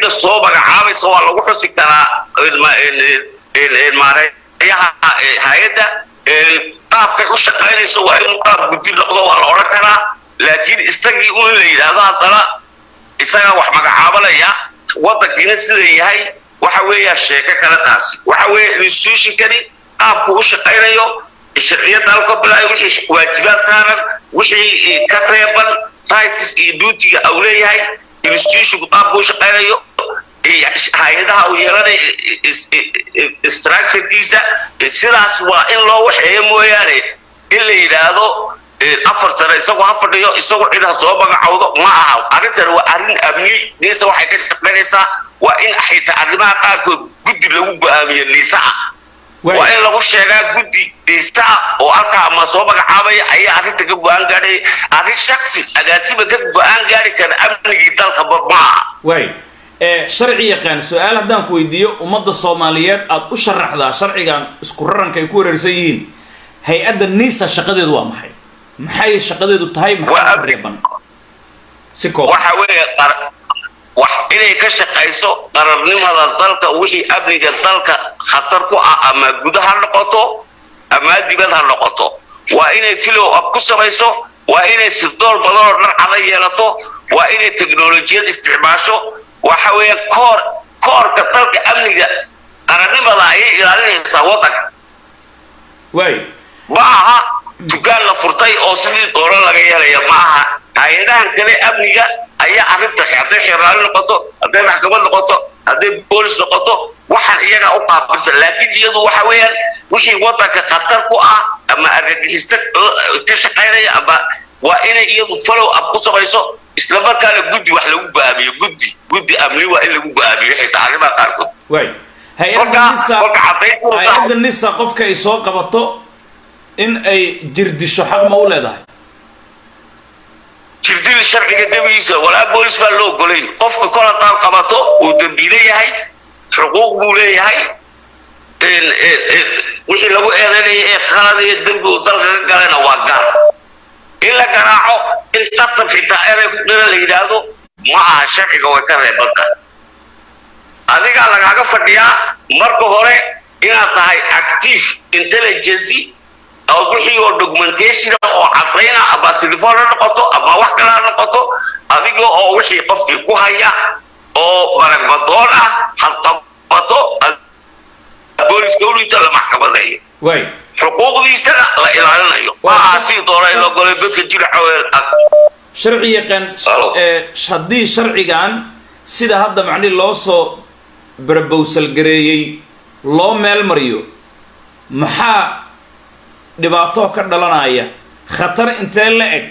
cidda soo magacaabaysa waa lagu xusi karaa maareeyaha hay-adda qaabkay u shaqaynayso waa inuu qaab guddi noqdo waa la odhan karaa laakiin isagii un la yidhaahdo haddana isagaa wax magacaabanaya waddankiina sida yahay waxa weeya sheeko kale taasi waxa weeye institutionkani qaabku u shaqaynayo sharciyadda halka bilaayo wixii waajibaad saaran wixii ka reeban rights iyo duutiga au leeyahay institutionku qaabku u shaqaynayo hay-adaha uu yeelanay structurekiisa sidaas waa in loo waxeeyo mooyaane in la yidhaahdo afar sano isagoo ha fadhiyo isagoo cid ha soo magacowdo ma aha arrintan waa arrin amni niisa waxay ka shaqaynaysaa waa in xitaa arrimaha qaarkood guddi lagu go-aamiyo niisa ah waa in lagu sheegaa guddi niisa ah oo halkaa ama soo magacaabaya ayaa arrinta ka go-aan gaadhay arrin shaksi agaasiba ka go-aan gaari kara amnigii dalka ma aha waay sharci yaqaan su-aal haddaan ku weydiiyo ummadda soomaaliyeed aada u sharaxdaa sharcigan isku raranka ay ku wareersan yihiin hay-adda nisa shaqadeedu waa maxay maxay shaqadeedu tahay maxaa reeban si koob waxa weeye wax inay ka shaqayso qararnimada dalka wixii amniga dalka khatar ku ah ama guda ha noqoto ama dibad ha noqoto waa inay filow up ku samayso waa inay sirdool badan oo dharcada yeelato waa inay teknolojiyad isticmaasho waxa weeye koor koorka dalka amniga qarannimada ayay ilaalinaysaa waddanka waay ma aha dukaan la furtay oo sidii doono laga yeelaya ma aha hay-adahan kale amniga ayaa arrinta hadday xeeraali noqoto hadday maxkamad noqoto hadday boolis noqoto waxaan iyaga u qaabilsan laakiin iyadu waxa weeyaan wixii waddanka khatar ku ah ama argagixista ka shaqaynaya ama waa inay iyadu follow up ku samayso isla markaana guddi wax lagu go-aamiyo guddi guddi amni waa in lagu go-aamiyo xitaa arrimaha qaarkood waay hay-adda nisa hay-adda nisa qofka ay soo qabato in ay jirdisho xaq ma u leedahay jirdil sharciga dembigiisa walaa boolis baa loo ogolayn qofka kol haddaad qabato uu dembiile yahay xuquuq buu leeyahay wixii lagu eedaynaya ee khaladayo dembi uu dalka ka galayna waa gaar in la garaaco in qasab xitaa eray ku qira la yidhaahdo ma aha sharciga way ka reeban tahay adigaa lagaaga fadhiyaa marka hore inaad tahay active intelligency oo wixii oo documentation oo cadayna ama telefoon ha noqoto ama wax kale ha noqoto adiga oo wixii qofkii ku haya oo maragmadoon ah hadqabato booliska ulinta la maxkamadeeyo waay xuquuqdiisana la ilaalinayo maaha sii doona in loo golay dadka jilacooda sharci yaqaan haddii sharcigan sida hadda macnihi loo soo barbowsalgareeyey loo meel mariyo maxaa dhibaato ka dhalanaya khatar intee la eg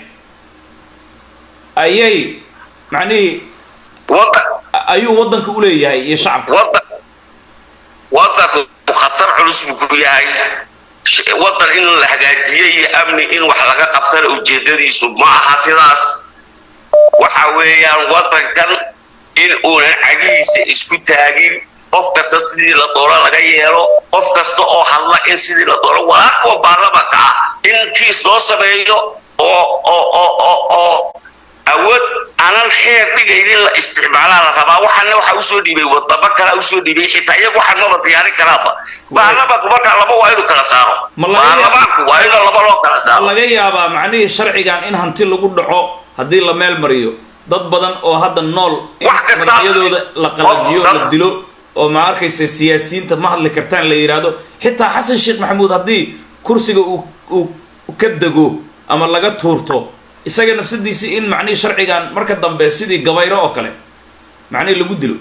ayay macnihii ayuu waddanka u leeyahay iyo shacabka waddanku khatar culus buu ku yahay waddan in la hagaajiyo iyo amni in wax laga qabtana ujeedadiisu ma aha sidaas waxa weeyaan waddankan in uunan cagihiisa isku taagin qof kasta sidii la doono laga yeelo qof kasta oo hadla in sidii la doono walaa kuwa baarlamanka ah in kiis loo sameeyo oo oo oo oo oo awood aanan xeer dhigaynin la isticmaalaa la rabaa waxaana waxa usoo dhiibay wadamo kale usoo dhiibay xitaa iyagu waxaan maba diyaarin karaaba baarlamanku markaa laba waa inuu kala saaro baarlamaanku waa inuu laba loo kala saaro laga yaabaa macnihii sharcigan in hanti lagu dhaco haddii la meel mariyo dad badan oo hadda nool magacyadooda la qalajiyo la dilo oo ma arkaysa siyaasiyiinta ma hadli kartaan la yidhaahdo xitaa xasan sheekh maxamuud haddii kursiga uu uu ka dego ama laga tuurto isaga nafsadiisi in macnihii sharcigan marka dambe sidii gabayro oo kale macnihii lagu dilo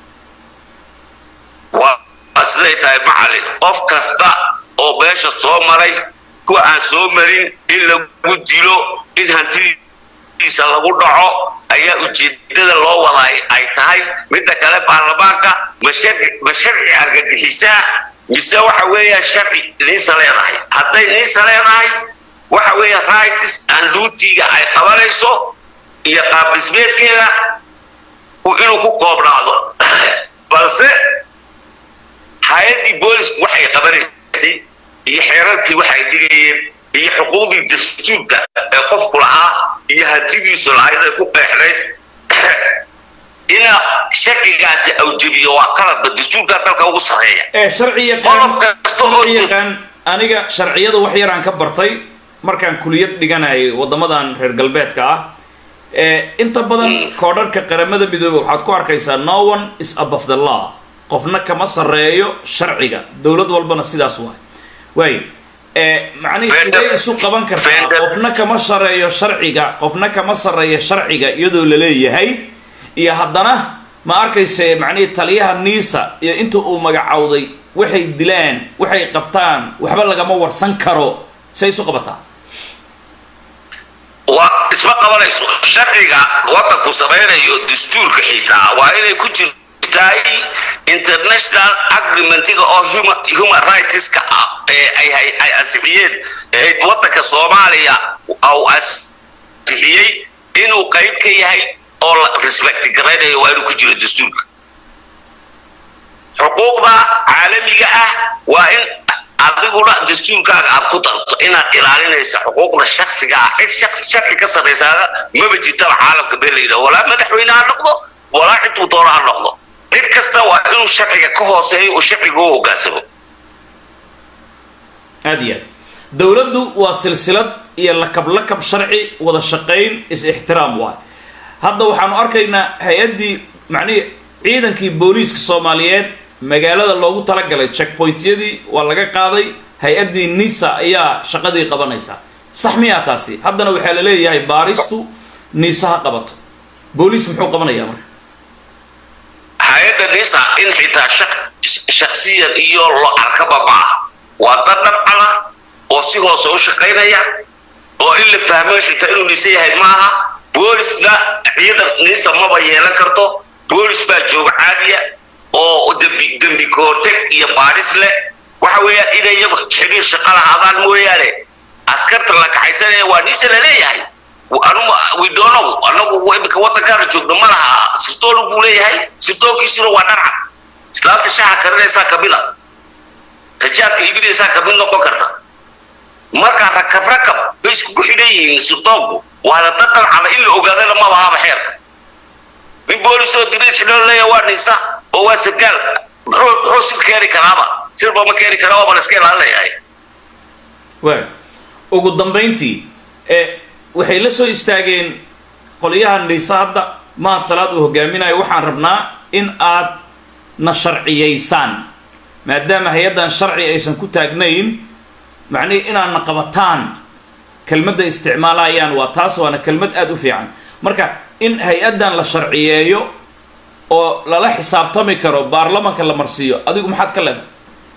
waa siday tahay macalin qof kasta oo meesha soo maray kuwa aan soo marin in lagu dilo in hantidiisa lagu dhaco ayaa ujeedada loo wadaa ay tahay midda kale baarlamaanka ma sharci argagixisaa mise waxa weeya sharci niisa leedahay hadday niisa leedahay waxa weeya rights and duty-ga ay qabanayso iyo qaabdhismeedkeeda inuu ku koobnaado balse hay-addii boolisku waxay qabanaysay iyo xeerarkii waxay dhigayeen iyo xuquuqdii dastuurka ee qofku lahaa iyo hantidiisu lahayd ay ku qeexnayd ina sharcigaasi awjebiyo waa qaladba dastuurkaa dalka ugu sarreeya ee sharci Qodob kasta oo- sharci yaqaan aniga sharciyada wax yaraan ka bartay markaan kuliyad dhiganayay waddamadan reer galbeedka ah ee inta badan koodharka qaramada midoobe waxaad ku arkaysaa no one is above the law qofna kama sarreeyo sharciga dowlad walbana sidaas waay waay ee macnihii Fender- sidee isu qaban kartaa Fender- qofna kama sarreeyo sharciga qofna kama sarreeyo sharciga iyadoo la leeyahay iyo haddana ma arkayse macnihii taliyaha niisa iyo inta uu magacowday waxay dilaan waxay qabtaan waxba lagama warsan karo say isu qabataa waa isma qabanayso sharciga wadanku samaynayo dastuurka xitaa waa inay ku jirtaay international agreementiga oo human, human rightska ah ee ay, ay, ay ansixiyeen ee wadanka soomaaliya au ansixiyey inuu qayb ka yahay oo la respect garaynayo waa inuu ku jiro dastuurka xuquuqda caalamiga ah waa in adiguna dastuurkaaga aad ku darto inaad ilaalinaysa xuquuqda shaksiga ah cid shaqsi sharci ka sarraysaana maba jirtaba caalamka been la yidhaho walaa madaxweyne ha noqdo walaa ciduu doono ha noqdo cid kasta waa inuu sharciga ka hooseeyo uu sharciga u hogaansamo aad iyo aad dowladdu waa silsilad iyo lakab lakab sharci wada shaqayn is-ixtiraam waay hadda waxaanu arkaynaa hay-addii macnihii ciidankii booliiska soomaaliyeed magaalada loogu talagalay checkpointyadii waa laga qaaday hay-addii nisa ayaa shaqadii qabanaysaa sax miyaa taasi haddana waxaa la leeyahay baaristu niisa ha qabato booliis muxuu qabanayaa marka hay-adda nisa in xitaa shaq- shaksiyan iyo lo arkaba ma aha waa dad dhabcada oo si hoose u shaqaynaya oo in la fahmo xitaa inuu nisa yahay maaha boolisna ciidan nisa maba yeelan karto boolis baa jooga caadiya oo dembi dembi kahorteg iyo baadhis leh waxa weeyaan inay iyagu xiriir shaqa lahaadaan mooyaane askarta la kaxaysanaya waa nisa la leeyahay anuma widonow anagu imika wadankaana joogno ma laha sirtoolu buu leeyahay sirtoolkiisuna waa dharcad islaamta shaxa karinaysaa kamid a tajaadka iibinaysaa kamid noqon karta markaa rakab rakab bay iskugu xidhan yihiin sirtoolku waana dad dharcada in la ogaadana ma lahaaba xeerka nin boolis oo diriis xidhoo leeyahay waa nisa oo waa sargaal muxuu muxuu sir keeni karaaba sirba ma keeni karaa waaba la iska ilaalinayahay waay ugu dambayntii ee waxay la soo istaageen qolyaha niisa hadda mahad salaad uu hogaaminayo waxaan rabnaa in aad na sharciyaysaan maadaama hay-addan sharci aysan ku taagnayn macnihii inaad na qabataan kelmadda isticmaalayaan waa taas waana kelmad aada u fiican marka in hay-addan la sharciyeeyo oo lala xisaabtami karo baarlamanka la marsiiyo adigu maxaad ka leedahay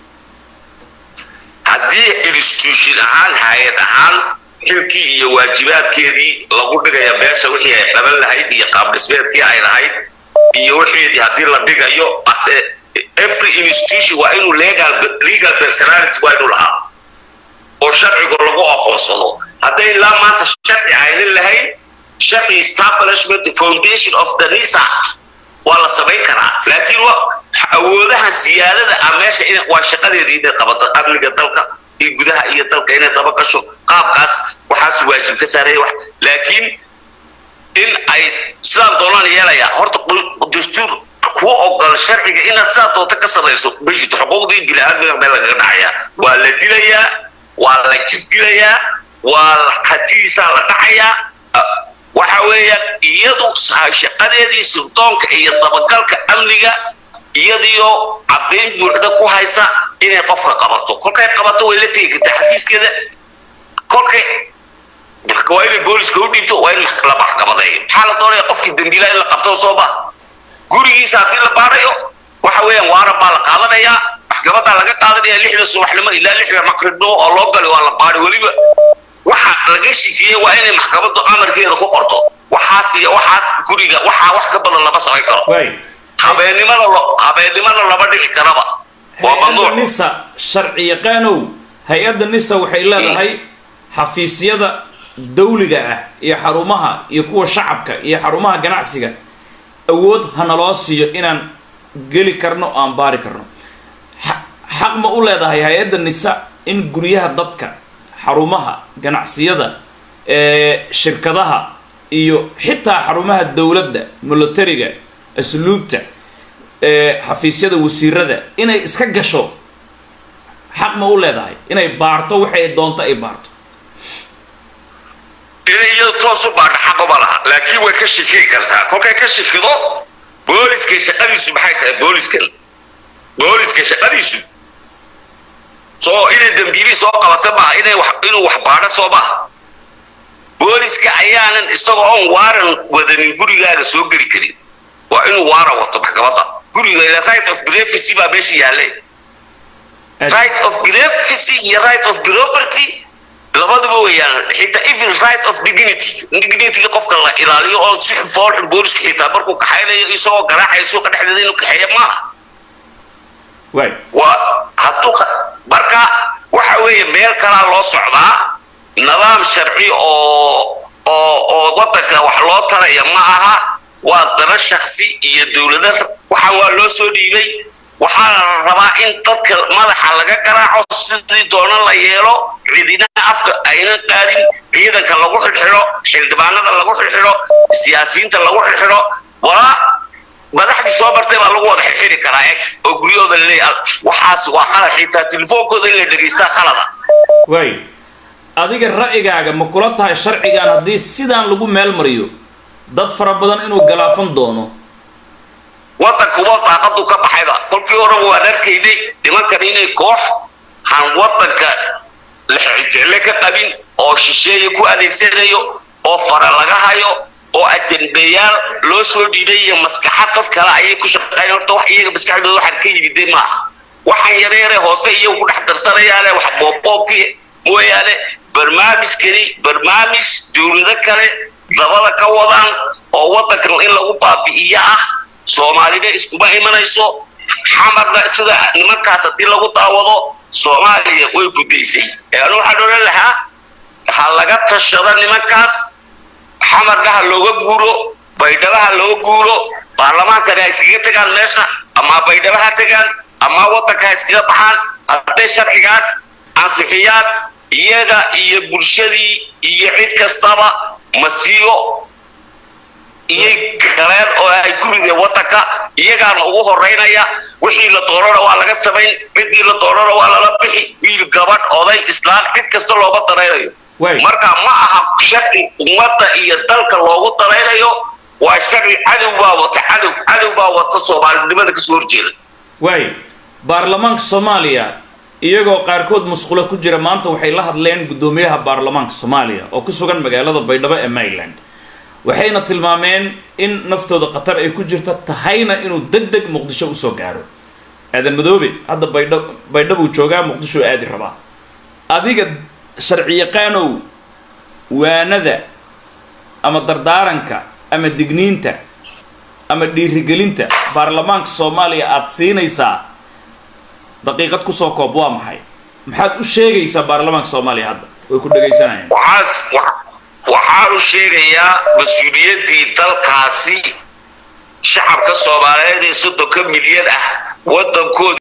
haddii institution ahaan hay-ad ahaan xilkii iyo waajibaadkeedii lagu dhigaya meesha wixii ay qaban lahayd iyo qaabdhismeedkii ay lahayd iyo wixeedii haddii la dhigayo ase every institution waa inuu legal legal personality waa inuu lahaa oo sharcigu lagu aqoonsado hadday ilaa maanta sharci aynan lahayn sharci establishment foundation of the nisa waa la samayn karaa laakiin wa awoodaha siyaadada ah meesha in waa shaqadeedii inay qabato amniga dalka iyo gudaha iyo dalka inay daba gasho qaabkaas waxaas waajib ka saareeya wax laakiin in ay sidaan doonaan yeelaya horta dastuur kuwa ogol sharciga inaad sidaa doonta ka sarrayso beshito xuquuqdii bini-aadmiga meel lagaga dhacaya waa la dilayaa waa la jirdilayaa waa hatidiisaa la dhacayaa waxa weeyaan iyadu shaqadeedii sirdoonka iyo dabagalka amniga iyadiyo caddayn buuxda ku haysa inay qofka qabato kolkay qabato way la tegi kartaa xafiiskeeda kolkay waa inay booliska u dhiibto waa in la maxkamadeeyo maxaa la doonaya qofkii dambiilaa in la qabto soo ma gurigiisa haddii la baadhayo waxa weeyaan waaran baa la qaadanayaa maxkamadaa laga qaadanaya lixda subaxnimo ilaa lixda maqribnimo oo loo galay waa la baadhay weliba waxa laga shikiyey waa inay maxkamaddu amarkeeda ku qorto waxaas iyo waxaas guriga waxaa wax ka badan lama samayn karo habeennimada habeennimada lama dhici karaba waa hay-adda mamnuuc nisa sharci yaqaanow hay-adda nisa waxay leedahay xafiisyada dawliga ah iyo xarumaha iyo kuwa shacabka iyo xarumaha ganacsiga awood hanaloo siiyo inaan geli karno o aan baari karno xa- xaq ma u leedahay hay-adda nisa in guryaha dadka xarumaha ganacsiyada ee shirkadaha iyo xitaa xarumaha dowladda militariga asluubta xafiisyada wasiirada inay iska gasho xaq ma u leedahay inay baarto waxay doonto ay baarto inay iyado toos u baadho xaquma laha laakiin way ka shikii kartaa kolkay ka shikido booliska shaqadiisu maxay tahay booliskan booliska shaqadiisu soo inay dambiibii soo qabata maaha inay inuu wax baadho soo maaha booliska ayaanan isagoo oon waaran wadanin gurigaaga soo geli karin waa inuu waara wato maxkamadda guriga right of privacy baa meesha yaalle right of privacy iyo right of property labaduba weeyaan xitaa even right of dignity dignity qofka la ilaaliyo oo si foolxun booliska xitaa markuu kaxaynayo isagoo garaacaya suuqa dhexdeeda inuu kaxeeyo maaha waa hadduu marka waxa weeye meel kalaa loo socdaa nidaam sharci oo oo oo wadanka wax loo taraya ma aha waa dana shaksi iyo dowlada waxaan waa loo soo dhiibay waxaa la rabaa in dadka madaxa laga garaaco sidii doona la yeelo cidina afka aynan qaadin ciidanka lagu xidxidho xildhibaanada lagu xidxidho siyaasiyiinta lagu xidxidho walaa madaxdii soo bartay baa lagu wada xidxidhi karaa eg oo guryahooda laleeyahay waxaas waa qalad xitaa telefoonkooda in la dhegaystaa qalada waay adiga ra'yigaaga ma kula tahay sharcigan haddii sidaan lagu meel mariyo dad fara badan inuu galaafan doono wadankuba daaqadu ka baxayba kolkii horeba waan arkaynay nimankan inay koox han wadanka lexjecle ka qabin oo shisheeye ku adeegsanayo oo fara laga hayo oo ajendayaal loo soo dhiibay iyo maskaxa dad kale ayay ku shaqeyn horta wax iyaga maskaxdooda waxaan ka yimidee maaha waxaan yareere hoose iyagu ku dhex darsanayaane wax boobboobkii mooyaane barnaamijkani barnaamij dowlado kale dabada ka wadaan oo wadankan in lagu baabi'iyo ah soomaalina iskuma imanayso xamarna sida nimankaas haddii lagu daawado soomaaliya way gudaysay anu waxaan odhan lahaa ha laga tashado nimankaas xamarna ha looga guuro baydhaba ha looga guuro baarlamaankana ha iskaga tegaan meesha ama baydhaba ha tegaan ama wadanka ha iskaga baxaan hadday sharcigaan ansixiyaan iyaga iyo bulshadii iyo cid kastaba masiibo iyay galeen oo ay ku rideen wadanka iyagaana ugu horeynaya wixii la doonana waa laga samayn ciddii la doonana waa lala bixi wiil gabadh oday islaan cid kasta looga daraynayo marka ma aha sharci ummadda iyo dalka loogu daraynayo waa sharci cadow baa wata cadow cadow baa wata soomaalinimada kasoo horjeeda waay baarlamaanka soomaaliya iyagoo qaarkood musqulo ku jira maanta waxay la hadleen guddoomiyaha baarlamaanka soomaaliya oo ku sugan magaalada baydhabo ee maryland waxayna tilmaameen in naftooda khatar ay ku jirta tahayna inuu deg deg muqdisho usoo gaaro aadan madoobe hadda baydha baydhabuu joogaa muqdisho aadi rabaa adiga sharciyaqaanow waanada ama dardaaranka ama digniinta ama dhiirigelinta baarlamaanka soomaaliya aada siinaysaa daqiiqad kusoo koob waa maxay maxaad u sheegaysaa baarlamaanka soomaaliya hadda way ku dhegaysanayaan waxaanu sheegayaa mas-uuliyaddii dalkaasi shacabka soomaaliyeed ee soddonka milyan ah waddankooda